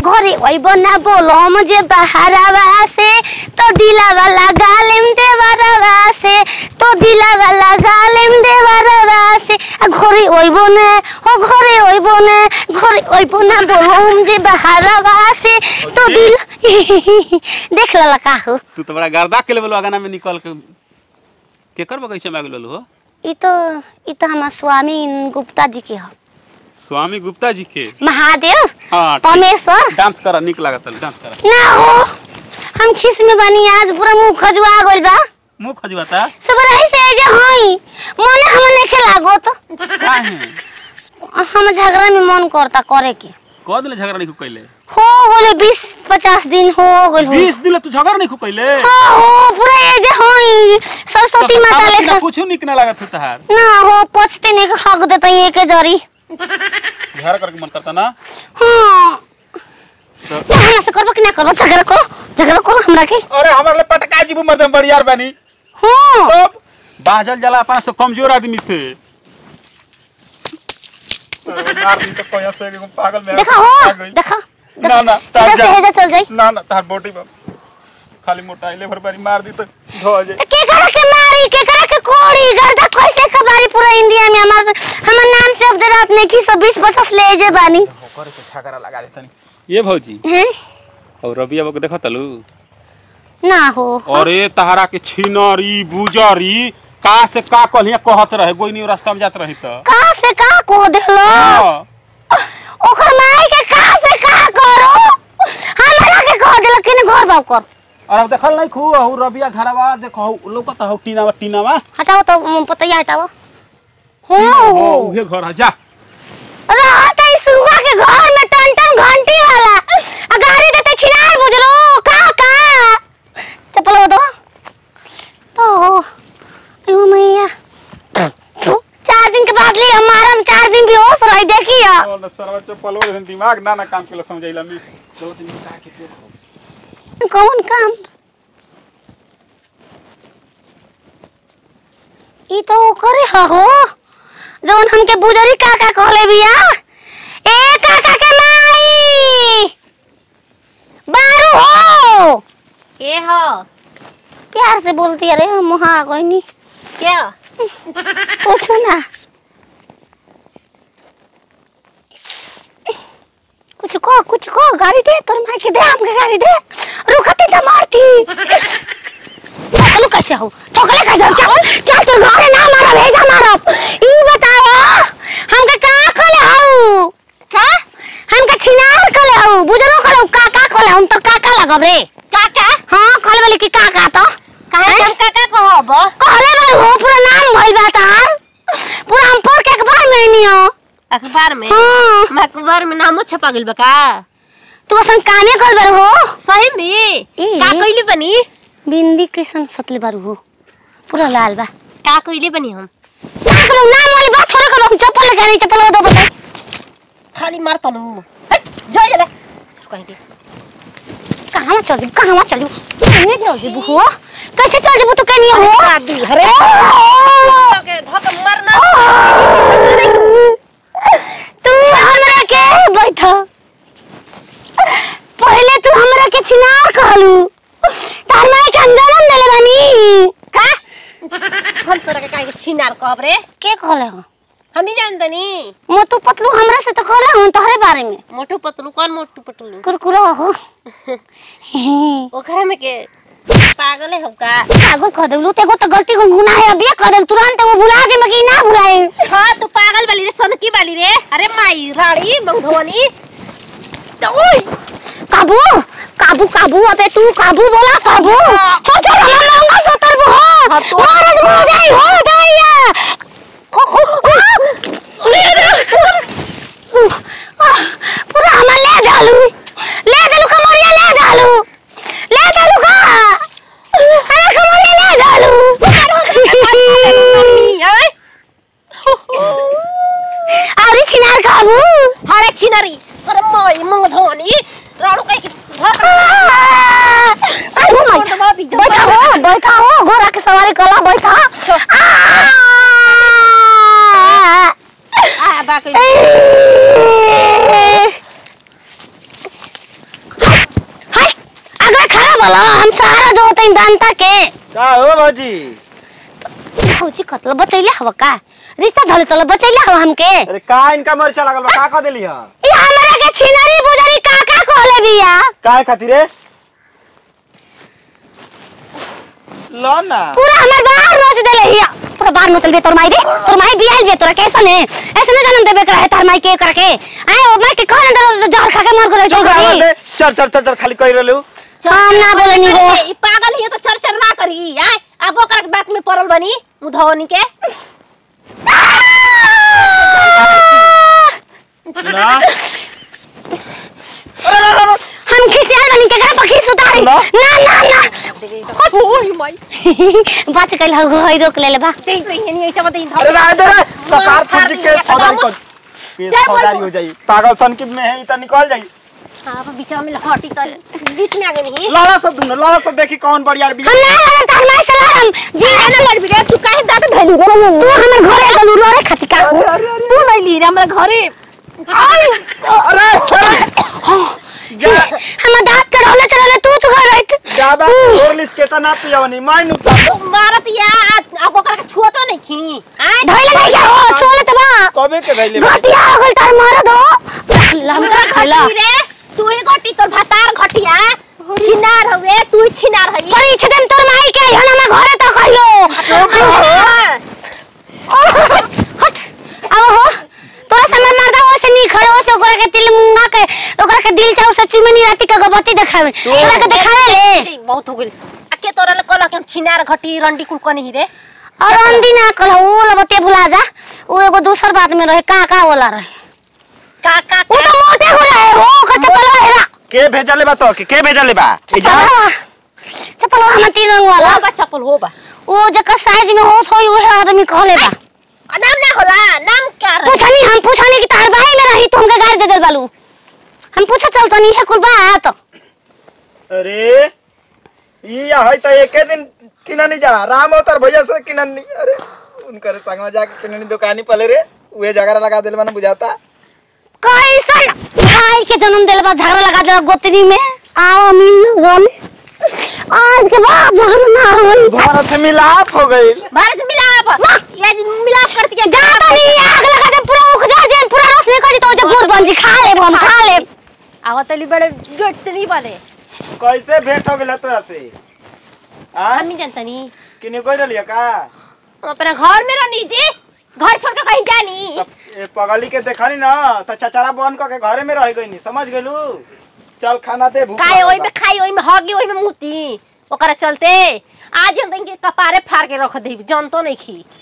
घरे ओइब ना बोलो मुझे बहरावा से तो दिलावा लगा लेम देवरवा से तो दिलावा लगा लेम देवरवा से आ घरे ओइब ना ओ घरे ओइब ना घरे ओइब ना बोलो मुझे बहरावा से तो दिल देख लला का हो तू तो बड़ा गर्दा के लेवल गाना में निकल के केकर बगीचे में आगे हो ई तो ई तो हमार स्वामी गुप्ता जी के हो स्वामी गुप्ता जी के महादेव हाँ ठीक। परमेश्वर डांस करा निक लागत डांस करा ना हो हम खिस में बनी आज पूरा मुंह खजुआ गइल बा मुंह खजुआता सब रही से जे हई मने हम नहीं खेलागो तो काहे हम झगड़ा में मन करता करे के कह दिले झगड़ा नहीं कैले हो गइल बीस पचास दिन हो गइल हो बीस दिन तू झगड़ा नहीं कैले हाँ हो पूरा ये जे हई सरस्वती माता लेखा कुछ निक ना लागत है तहार ना हो पछते ने हक देता ये के जरी झगड़ा करके मन करता ना हाँ तो- ना हमरा से करबो कि ना करबो झगड़ा करो झगड़ा करो हमरा के अरे हमारे लिए पटका जीबू मर्दम बड़ियार बानी हाँ तब बाजल जला अपना से कमजोर आदमी से अरे मार दी तो कोया से एगो पागल में देखा आ हो गई। देखा ना ना तार इधर से जा हेजा चल जाई ना ना तार बोटी बा खाली मोटा इले भर बारी मार दी तो धो जाए के करा के मारी के करा के कोड़ी गर्दा कैसे कबारी पूरा इंडिया में हमार हमर नाम से अब रात ने की सब 20 बसस ले जे बानी होकर के छागरा लगा दे तनी ये भौजी हैं और रबिया बक देखा तलू ना हो अरे तहरा के छिनरी बुजरी का से का कहलिया कहत रहे गोइनी रास्ता में जात रही त का से का को देलो हाँ। ओकर माई के का से का करो हमरा के कह देलो कि घर बाव कर और अब देखल नहीं खू हऊ रबिया घरवा देखो लोकत हऊ टीनावा टीनावा हटाओ तो मुंह पतैया हटाओ हो हो हो उहे घर है जा रहत है सुगा के घर में टन टन घंटी वाला आ गाड़ी देते छिनार बुजरो का का चप्पल वो दो तो अयो मैया चार दिन के बाद ली हमारा हम चार दिन बेहोश रही देखिए और न सरवा चप्पल वो दिमाग ना ना काम के समझैला मी चलो दिन का के तो कौन काम ई तो करे हो जौन हमके बुजरी काका कहले बिया ए काका के माई बारू हो के हो प्यार से बोलती अरे हम वहाँ कोई नहीं क्या पूछो ना कुछ को कुछ को गाड़ी दे तोर माई के दे हमके गाड़ी दे रुकती तो मारती ठोकलू कैसे हो ठोकले कैसे हो चल चल तोर घरे ना मारा भेजा मारो ई बताओ हमके का खोले हो का हमके छिनार खोले हो बुझलो खोले हो काका खोले हम तो काका लगब रे काका हां खोले बोले कि काका तो काहे हम काका कहब कहले बार हो पूरा नाम भइल बा तार पूरा हम पढ़ के अखबार में नहीं हो अखबार में हाँ हम अखबार में नामो छपा गेल बा का तू असन कामे कर बार हो सही में ए। का कइले बनी बिंदी के सन सतले बार हो पूरा लाल बा का कइले बनी हम ना करो नाम वाली बात थोड़े करो हम चप्पल लगा रही चप्पल दो बता खाली मार तनु हट जा जा कहीं के कहां चल जी कहां चल जी नहीं चल जी हो कैसे चल जी तू कहनी हो दी अरे के धक मरना तू हमरा के बैठ पहले तू हमरा के छिनार कहलू तार माई के अंदर देले बानी का हम तोरा के काहे के छिनार कहब रे के कहले हो हम ही जानतनी मोटू पतलू हमरा से तो कहले हो तोहरे बारे में मोटू पतलू कौन मोटू पतलू कुरकुरा हो ओकरा में के पागल है हम का पागल कह देलू तेगो तो गलती को गुनाह है अभी कह देल तुरंत वो भुला जे मगी ना भुलाए हाँ तू पागल वाली रे सनकी वाली रे अरे माई रानी मगधवनी काबू काबू काबू अबे तू काबू बोला काबू छोड़ छोड़ हम मांगा सतर हो हाँ, तो- महाराज हो जाई हो जाई पूरा हम ले डालू ले डालू कमरिया ले डालू ले डालू का अरे कमरिया ले डालू अरे छिनार काबू अरे छिनरी अरे माई मगधवनी राणू कहीं की अरे हो माय बैठा हो बैठा हो घोड़ा के सवारी कला बैठा आ! आ बाकी बोलो हम सहारा जो होते दांता के का हो भौजी भौजी कतल बचैले हव का रिश्ता धले तल बचैले हव हमके अरे का इनका मरचा लागल बा का कह देली ह ये हमरा के छिनरी बुजरी का का कहले बिया काहे खातिर रे लो ना पूरा हमर बाहर नोच देले हिया पूरा बाहर नोचल बे तोर माई रे तोर माई बियाल बे तोरा कैसा ने ऐसे न जन्म देबे करे तार माई के करके आए ओ माई के कहन दर जहर खा के मर गले चल गई दे चल चल चल चल खाली कह रहलू हम ना बोले नी रे ई पागल हिय तो चर्चा ना करी आय अब ओकर के बात में पड़ल बनी मुधवनी के ना हम खिसियाल बनी के घर पर खिस उतारी ना। ना ना ना ओही माई बच गइल हो होई रोक लेले बा देख रही है नहीं ऐसा मत अरे रह दे रे सरकार फाड़ फूट दी के है, सौदारी खत्म। कर केस सौदारी हो जाई पागल सन की में है ई त निकल जाई हां अब बीच में हटी तो बीच में आ गई नहीं लड़ा सब दुनो लड़ा सब देखी कौन बढ़िया भी हम ना लड़न तार माई से लड़म जी ना लड़ भी रे तू काहे दांत धैली रे तू हमर घरे गलू लड़े खातिर का तू नहीं ली रे हमरा घरे अरे अरे जा हम दांत के रहले चलले तू तो घर रहित जाबा और लिस के तना पियवनी माय नुकसान मारत या अब ओकर के छुआ तो नहीं खी आय धइले नहीं क्या हो छोले त बा कबे के धैले घटिया हो गइल तार मार दो लमका खैला घटी रे तू ही घटी तोर भातार घटिया छिनार हवे तू छिनार हई पर इछ दिन तोर माई के हन हम घरे त कहियो हट अब हो तोरा समर मर्दा हो से नी खड़े हो से ओकरा के तिल मुंगा के ओकरा के दिल चाउ सच्ची में नी राती के गबती देखावे ओकरा के देखावे ले बहुत हो गेल आके तोरा ले कहला कि हम छिनार घटी रंडी कुल कनी रे और अंदी ना कल वो लबते भुला जा वो एगो दूसर बात में रहे का का वाला रहे का का वो तो मोटे हो रहे हो कच्चा पलवा हेला के भेजले बा तो के के भेजले बा ए जा चपलवा चपलवा हम तीन रंग वाला हो बा चप्पल हो बा वो जकर साइज में होत होई उहे आदमी कहले बा आ, नाम ना होला नाम क्या रहे पूछनी हम पूछनी कि तार भाई में रही तो हमके गाड़ी दे देल बालू हम पूछा चलतो नहीं है कुल बात अरे ई है त एके दिन किननी जा राम अवतार भैया से किननी अरे उनकर संग में जाके किननी दुकानी पले रे उहे जगह लगा देले मन बुझाता कैसन भाई के जन्म देल बा झगड़ा लगा देल गोतनी में आओ मिल गन आज के बाद झगड़ा ना होई भारत से मिलाप हो गई भारत मिलाप ये मिलाप करती है गाता नहीं आग लगा दे पूरा उख जा जे पूरा रस निकल जी तो जे गुड़ बन जी खा ले हम खा ले आवतली बड़े गट नहीं बने कैसे भेंट हो गेल तोरा से आ हम नहीं जानता नहीं किने कोई रहलिया का हम अपना घर में रहनी जी घर छोड़ के कहीं जानी तब ए पगली के देखनी ना त चचरा बन क के घरे में रह गईनी समझ गेलू चल खाना दे भूख खाए लागल ओई बा। में खाई ओई में हगी ओई में मुती ओकरा चलते आज हम तंके कपारे फाड़ के रख देब जानतो नहीं खी